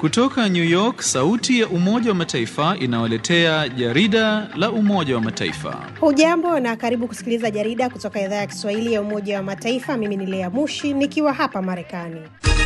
Kutoka New York, sauti ya Umoja wa Mataifa inawaletea jarida la Umoja wa Mataifa. Hujambo na karibu kusikiliza jarida kutoka idhaa ya Kiswahili ya Umoja wa Mataifa. Mimi ni Lea Mushi nikiwa hapa Marekani.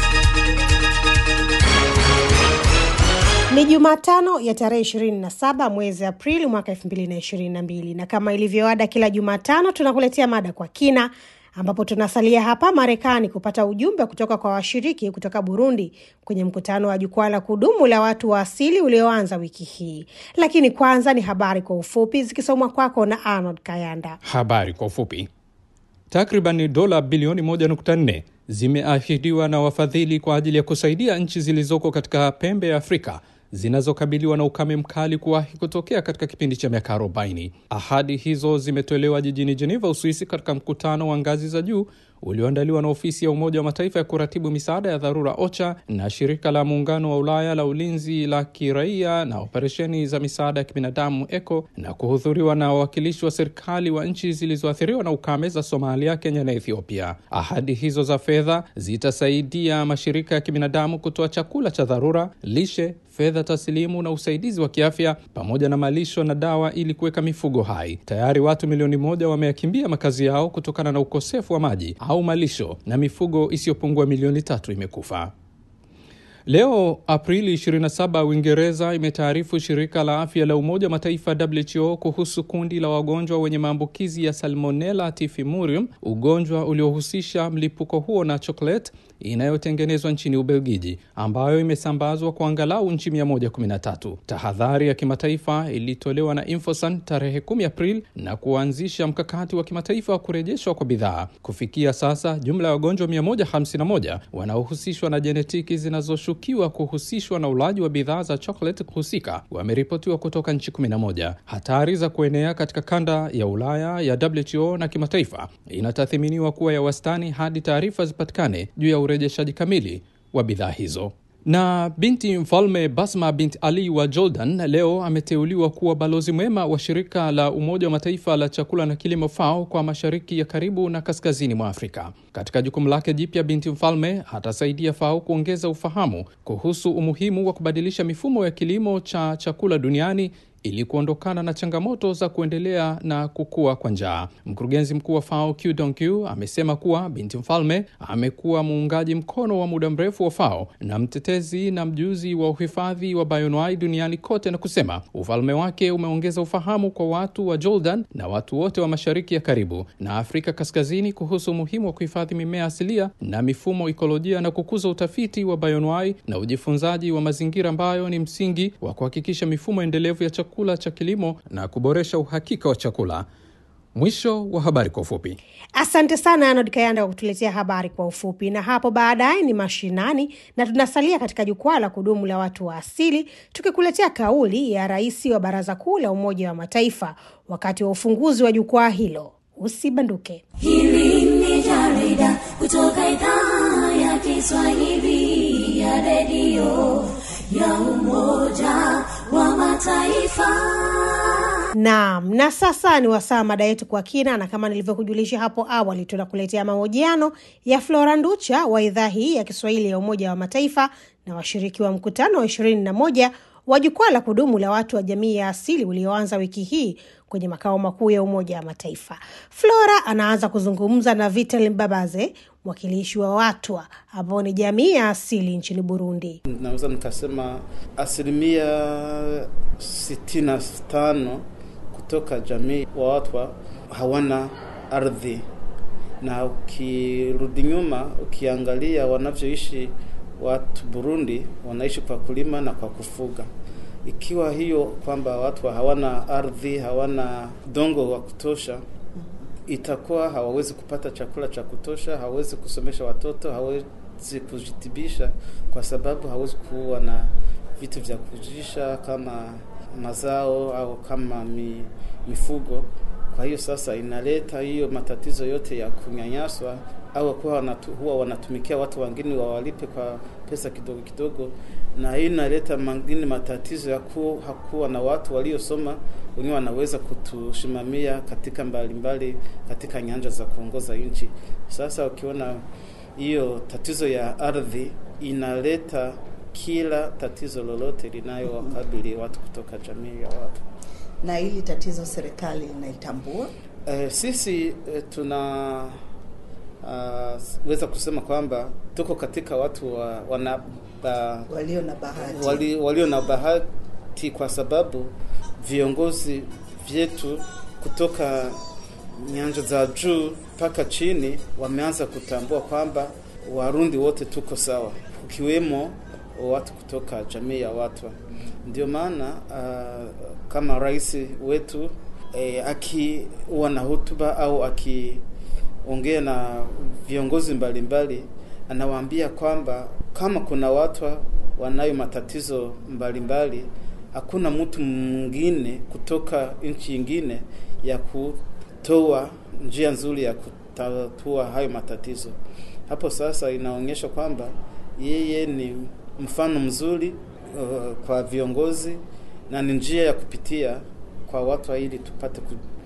Ni Jumatano ya tarehe 27 mwezi Aprili mwaka 2022 na kama ilivyoada kila Jumatano tunakuletea mada kwa kina ambapo tunasalia hapa Marekani kupata ujumbe kutoka kwa washiriki kutoka Burundi kwenye mkutano wa jukwaa la kudumu la watu wa asili ulioanza wiki hii. Lakini kwanza ni habari kwa ufupi zikisomwa kwako na Arnold Kayanda. Habari kwa ufupi. Takriban dola bilioni 1.4 zimeahidiwa na wafadhili kwa ajili ya kusaidia nchi zilizoko katika pembe ya Afrika zinazokabiliwa na ukame mkali kuwahi kutokea katika kipindi cha miaka 40. Ahadi hizo zimetolewa jijini Geneva, Uswisi, katika mkutano wa ngazi za juu ulioandaliwa na ofisi ya Umoja wa Mataifa ya kuratibu misaada ya dharura OCHA na shirika la muungano wa Ulaya la ulinzi la kiraia na operesheni za misaada ya kibinadamu ECO na kuhudhuriwa na wawakilishi wa serikali wa nchi zilizoathiriwa na ukame za Somalia, Kenya na Ethiopia. Ahadi hizo za fedha zitasaidia mashirika ya kibinadamu kutoa chakula cha dharura, lishe fedha taslimu na usaidizi wa kiafya pamoja na malisho na dawa ili kuweka mifugo hai. Tayari watu milioni moja wameyakimbia makazi yao kutokana na ukosefu wa maji au malisho na mifugo isiyopungua milioni tatu imekufa. Leo Aprili 27, Uingereza imetaarifu shirika la afya la Umoja wa Mataifa WHO kuhusu kundi la wagonjwa wenye maambukizi ya Salmonella typhimurium, ugonjwa uliohusisha mlipuko huo na chocolate inayotengenezwa nchini Ubelgiji, ambayo imesambazwa kwa angalau nchi 113. Tahadhari ya kimataifa ilitolewa na Infosan tarehe 10 Aprili na kuanzisha mkakati wa kimataifa wa kurejeshwa kwa bidhaa. Kufikia sasa, jumla ya wagonjwa 151 wanaohusishwa na jenetiki zinazoshukiwa kuhusishwa na ulaji wa bidhaa za chocolate husika wameripotiwa kutoka nchi 11. Hatari za kuenea katika kanda ya Ulaya ya WHO na kimataifa inatathiminiwa kuwa ya wastani hadi taarifa zipatikane juu ya urejeshaji kamili wa bidhaa hizo. Na binti mfalme Basma bint Ali wa Jordan leo ameteuliwa kuwa balozi mwema wa shirika la Umoja wa Mataifa la chakula na kilimo FAO kwa mashariki ya karibu na kaskazini mwa Afrika. Katika jukumu lake jipya, binti mfalme atasaidia FAO kuongeza ufahamu kuhusu umuhimu wa kubadilisha mifumo ya kilimo cha chakula duniani ili kuondokana na changamoto za kuendelea na kukua kwa njaa. Mkurugenzi mkuu wa FAO Q Donkyu amesema kuwa binti mfalme amekuwa muungaji mkono wa muda mrefu wa FAO na mtetezi na mjuzi wa uhifadhi wa bioanuwai duniani kote, na kusema ufalme wake umeongeza ufahamu kwa watu wa Jordan na watu wote wa mashariki ya karibu na Afrika kaskazini kuhusu umuhimu wa kuhifadhi mimea asilia na mifumo ikolojia na kukuza utafiti wa bioanuwai na ujifunzaji wa mazingira ambayo ni msingi wa kuhakikisha mifumo endelevu ya chakula cha kilimo na kuboresha uhakika wa chakula. Mwisho wa habari kwa ufupi. Asante sana Arnold Kayanda kwa kutuletea habari kwa ufupi, na hapo baadaye ni mashinani, na tunasalia katika jukwaa la kudumu la watu wa asili, tukikuletea kauli ya rais wa Baraza Kuu la Umoja wa Mataifa wakati wa ufunguzi wa jukwaa hilo. Usibanduke. Hili ni jarida kutoka idhaa ya Kiswahili ya redio ya Umoja wa Mataifa. Naam, na sasa ni wasaa mada yetu kwa kina, na kama nilivyokujulisha hapo awali, tunakuletea mahojiano ya Flora Nducha wa idhaa hii ya Kiswahili ya Umoja wa Mataifa na washiriki wa mkutano wa ishirini na moja wa jukwaa la kudumu la watu wa jamii ya asili ulioanza wiki hii kwenye makao makuu ya Umoja wa Mataifa. Flora anaanza kuzungumza na Vital Mbabaze, mwakilishi wa Watwa ambao ni jamii ya asili nchini Burundi. Naweza nikasema asilimia sitini na tano kutoka jamii wa Watwa hawana ardhi, na ukirudi nyuma ukiangalia wanavyoishi watu Burundi, wanaishi kwa kulima na kwa kufuga. Ikiwa hiyo kwamba watu hawana ardhi, hawana udongo wa kutosha, itakuwa hawawezi kupata chakula cha kutosha, hawawezi kusomesha watoto, hawawezi kujitibisha, kwa sababu hawezi kuwa na vitu vya kujisha kama mazao au kama mi, mifugo. Kwa hiyo sasa inaleta hiyo matatizo yote ya kunyanyaswa au kuwa wanatu, huwa wanatumikia watu wengine wawalipe kwa pesa kidogo kidogo, na hii inaleta mengine matatizo ya kuwa hakuwa na watu waliosoma wenyewe wanaweza kutusimamia katika mbalimbali mbali, katika nyanja za kuongoza nchi. Sasa ukiona hiyo tatizo ya ardhi inaleta kila tatizo lolote linayowakabili watu kutoka jamii ya watu. Na hili tatizo serikali inaitambua? Eh, sisi eh, tuna uh, weza kusema kwamba tuko katika watu wa, wana, uh, Walio na bahati wali, walio na bahati kwa sababu viongozi vyetu kutoka nyanja za juu mpaka chini wameanza kutambua kwamba Warundi wote tuko sawa, ukiwemo watu kutoka jamii ya Watwa. Ndio maana uh, kama rais wetu eh, akiwa na hotuba au akiongea na viongozi mbalimbali anawaambia kwamba kama kuna watu wanayo matatizo mbalimbali, hakuna mtu mwingine kutoka nchi nyingine ya kutoa njia nzuri ya kutatua hayo matatizo. Hapo sasa inaonyesha kwamba yeye ni mfano mzuri uh, kwa viongozi na ni njia ya kupitia kwa watu ili tupate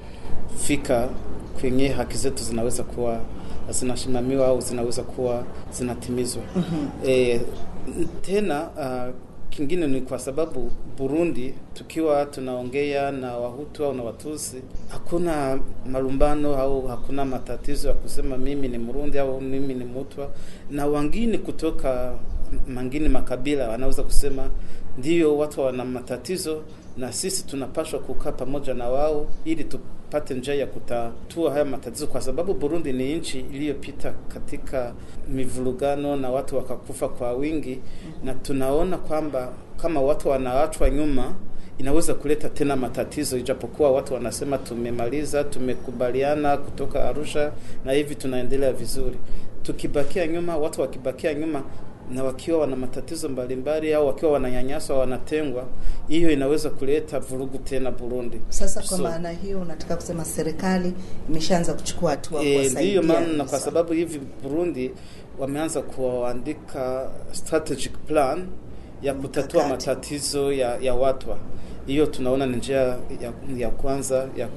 kufika kwenye haki zetu zinaweza kuwa zinasimamiwa au zinaweza kuwa zinatimizwa. mm-hmm. E, tena uh, kingine ni kwa sababu Burundi, tukiwa tunaongea na Wahutu au na Watusi, hakuna malumbano au hakuna matatizo ya kusema mimi ni Mrundi au mimi ni Mutwa, na wengine kutoka mangine makabila wanaweza kusema ndiyo, watu wana matatizo na sisi tunapaswa kukaa pamoja na wao ili tupate njia ya kutatua haya matatizo, kwa sababu Burundi ni nchi iliyopita katika mivurugano na watu wakakufa kwa wingi, na tunaona kwamba kama watu wanaachwa nyuma inaweza kuleta tena matatizo, ijapokuwa watu wanasema tumemaliza, tumekubaliana kutoka Arusha na hivi tunaendelea vizuri. Tukibakia nyuma, watu wakibakia nyuma na wakiwa wana matatizo mbalimbali au wakiwa wananyanyaswa, wanatengwa, hiyo inaweza kuleta vurugu tena Burundi. Sasa kwa So, maana hiyo unataka kusema serikali imeshaanza kuchukua hatua E, kuwasaidia ndiyo maana na kwa sasa. sababu hivi Burundi wameanza kuandika strategic plan ya kutatua Mkakati. matatizo ya, ya watwa. Hiyo tunaona ni njia ya, ya kwanza ya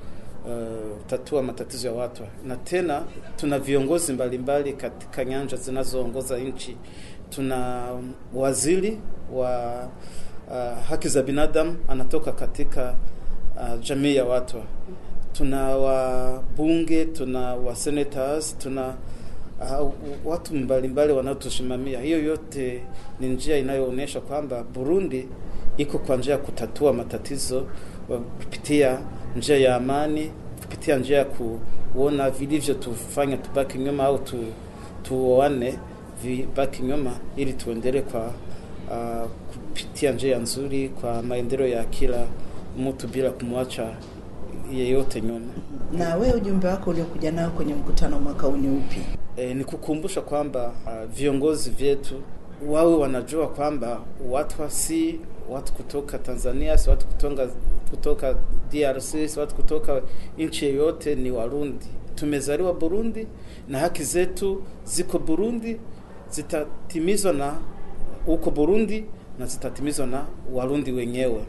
kutatua matatizo ya watwa, na tena tuna viongozi mbalimbali katika nyanja zinazoongoza nchi. Tuna waziri wa uh, haki za binadamu anatoka katika uh, jamii ya watwa tuna wabunge, tuna wa senators, tuna uh, watu mbalimbali wanaotusimamia. Hiyo yote ni njia inayoonyesha kwamba Burundi iko kwa njia ya kutatua matatizo wa- kupitia njia ya amani, kupitia njia ya kuona vilivyotufanya tubaki nyuma au tu, tuoane vibaki nyuma, ili tuendelee kwa uh, kupitia njia nzuri kwa maendeleo ya kila mtu bila kumwacha yeyote nyuma. Na wewe ujumbe wako uliokuja nao kwenye mkutano mwaka huu ni upi? E, ni kukumbusha kwamba uh, viongozi vyetu wawe wanajua kwamba watu si watu kutoka Tanzania, si watu kutoka, kutoka DRC, si watu kutoka nchi yoyote, ni Warundi. Tumezaliwa Burundi na haki zetu ziko Burundi, zitatimizwa na huko Burundi na zitatimizwa na Warundi wenyewe.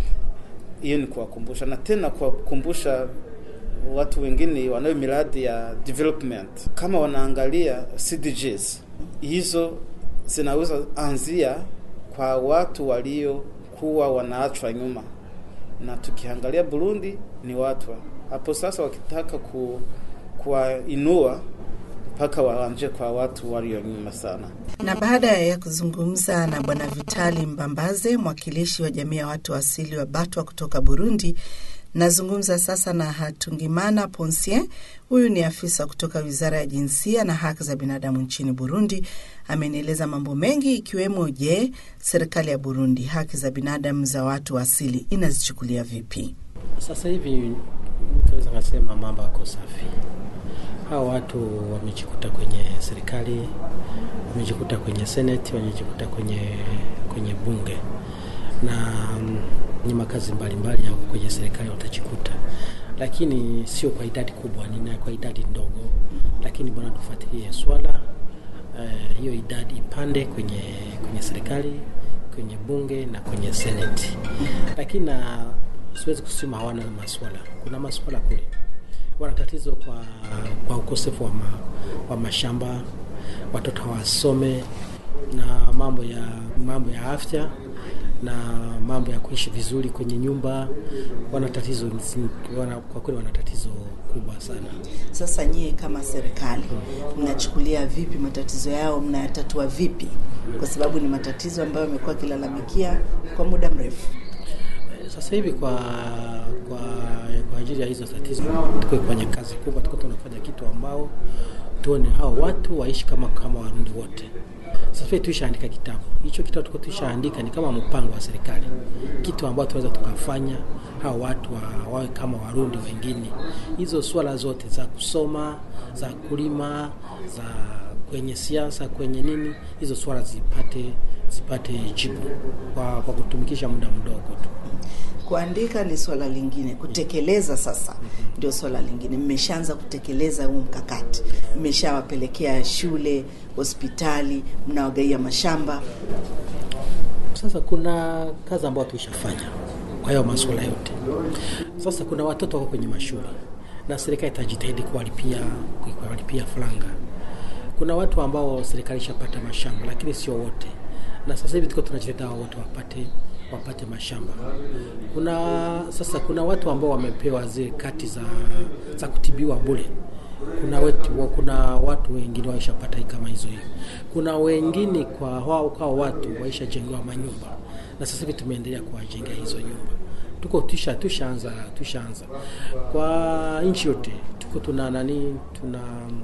Hiyo ni kuwakumbusha na tena kuwakumbusha watu wengine wanayo miradi ya development, kama wanaangalia CDGs hizo zinaweza anzia kwa watu waliokuwa wanaachwa nyuma, na tukiangalia Burundi ni watu hapo sasa, wakitaka ku, kuwainua mpaka waanje kwa watu walio nyuma sana. Na baada ya kuzungumza na Bwana Vitali Mbambaze, mwakilishi wa jamii ya watu asili wa Batwa kutoka Burundi, nazungumza sasa na Hatungimana Ponsien. Huyu ni afisa kutoka Wizara ya Jinsia na Haki za Binadamu nchini Burundi. Amenieleza mambo mengi ikiwemo, je, serikali ya Burundi haki za binadamu za watu wa asili inazichukulia vipi? Sasa hivi tunaweza kusema mambo yako safi. Hao watu wamejikuta kwenye serikali, wamejikuta kwenye seneti, wamejikuta kwenye kwenye bunge na mm, ni makazi mbalimbali ya kwenye serikali watajikuta, lakini sio kwa idadi kubwa, ni kwa idadi ndogo, lakini bwana, tufuatilie swala eh, hiyo idadi ipande kwenye kwenye serikali, kwenye bunge na kwenye seneti, lakini na siwezi kusema hawana maswala. Kuna maswala kule, wana tatizo kwa, kwa ukosefu wa, ma, wa mashamba, watoto hawasome, na mambo ya mambo ya afya na mambo ya kuishi vizuri kwenye nyumba. Wana tatizo wana, kwa kweli wana tatizo kubwa sana. Sasa nyie kama serikali mnachukulia vipi matatizo yao, mnayatatua vipi? Kwa sababu ni matatizo ambayo yamekuwa akilalamikia kwa muda mrefu. Sasa hivi kwa kwa kwa ajili ya hizo tatizo, tuko kwenye kazi kubwa, tuko tunafanya kitu ambao tuone hao watu waishi kama kama Warundi wote. Sasa hivi tuishaandika kitabu hicho, kitabu tuko tuishaandika ni kama mpango wa serikali, kitu ambao tunaweza tukafanya hao watu wa, wawe kama Warundi wengine. Hizo swala zote za kusoma, za kulima, za kwenye siasa, kwenye nini, hizo swala zipate zipate jibu kwa, kwa kutumikisha muda mdogo tu. Kuandika ni swala lingine, kutekeleza sasa ndio swala lingine. Mmeshaanza kutekeleza huu mkakati, mmeshawapelekea shule, hospitali, mnawagaia mashamba. Sasa kuna kazi ambayo tuishafanya kwa hiyo masuala yote. Sasa kuna watoto wako kwenye mashule na serikali itajitahidi kuwalipia kuwalipia faranga. Kuna watu ambao serikali ishapata mashamba, lakini sio wote, na sasa hivi tuko tunajitahidi hao wote wapate wapate mashamba. Kuna sasa kuna watu ambao wamepewa zile kati za, za kutibiwa bure. Kuna wetu, kuna watu wengine waishapata kama hizo hiyo. Kuna wengine kwa wao kwa watu waishajengewa manyumba, na sasa hivi tumeendelea kuwajengea hizo nyumba. Tuko tusha tushaanza tushaanza kwa nchi yote, tuko tuna nani, tuna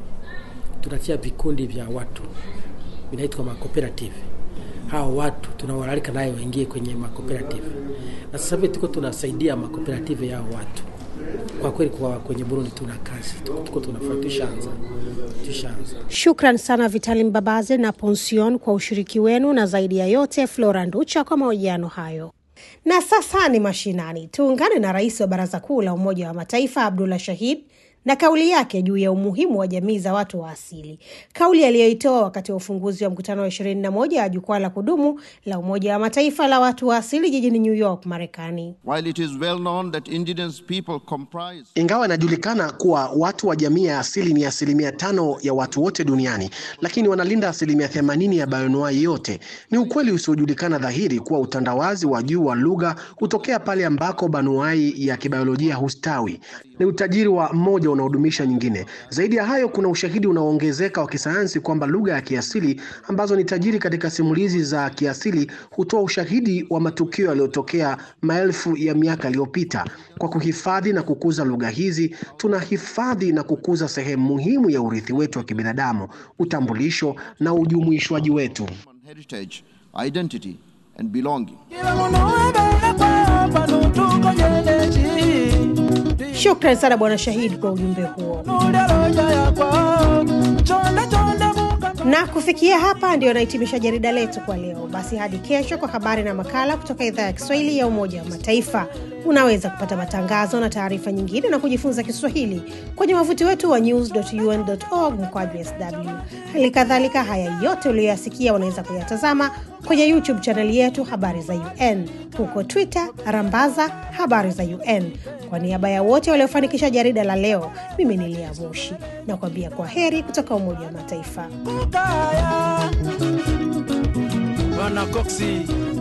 tunatia vikundi vya watu vinaitwa ma cooperative hao watu tunawalalika naye waingie kwenye makooperative, na sasa hivi tuko tunasaidia makooperative yao watu. Kwa kweli kwa kwenye Burundi tuna kazi tuko tunafanya, tushaanza tushaanza. Shukran sana Vitali Mbabaze na Ponsion kwa ushiriki wenu, na zaidi ya yote Flora Nducha kwa mahojiano hayo. Na sasa ni mashinani, tuungane na rais wa Baraza Kuu la Umoja wa Mataifa Abdullah Shahid na kauli yake juu ya umuhimu wa jamii za watu wa asili, kauli aliyoitoa wakati wa ufunguzi wa mkutano wa ishirini na moja wa jukwaa la kudumu la Umoja wa Mataifa la watu wa asili jijini New York, Marekani. While it is well known that indigenous people comprise Ingawa inajulikana kuwa watu wa jamii ya asili ni asilimia tano ya watu wote duniani, lakini wanalinda asilimia themanini ya bayonuai yote. Ni ukweli usiojulikana dhahiri kuwa utandawazi wa juu wa lugha hutokea pale ambako banuai ya kibiolojia hustawi. Ni utajiri wa mmoja unaodumisha nyingine. Zaidi ya hayo, kuna ushahidi unaoongezeka wa kisayansi kwamba lugha ya kiasili ambazo ni tajiri katika simulizi za kiasili hutoa ushahidi wa matukio yaliyotokea maelfu ya miaka iliyopita. Kwa kuhifadhi na kukuza lugha hizi, tunahifadhi na kukuza sehemu muhimu ya urithi wetu wa kibinadamu, utambulisho na ujumuishwaji wetu. heritage, identity, and belonging. Shukran sana Bwana Shahidi kwa ujumbe huo. Na kufikia hapa ndio nahitimisha jarida letu kwa leo. Basi hadi kesho kwa habari na makala kutoka idhaa ya Kiswahili ya Umoja wa Mataifa. Unaweza kupata matangazo na taarifa nyingine na kujifunza Kiswahili kwenye wavuti wetu wa news.un.org mkwaju sw. Hali kadhalika, haya yote uliyoyasikia unaweza kuyatazama kwenye YouTube chaneli yetu Habari za UN, huko Twitter rambaza Habari za UN. Kwa niaba ya wote waliofanikisha jarida la leo, mimi ni Lia Moshi na kuambia kwa heri kutoka Umoja wa Mataifa. Bwana Coxi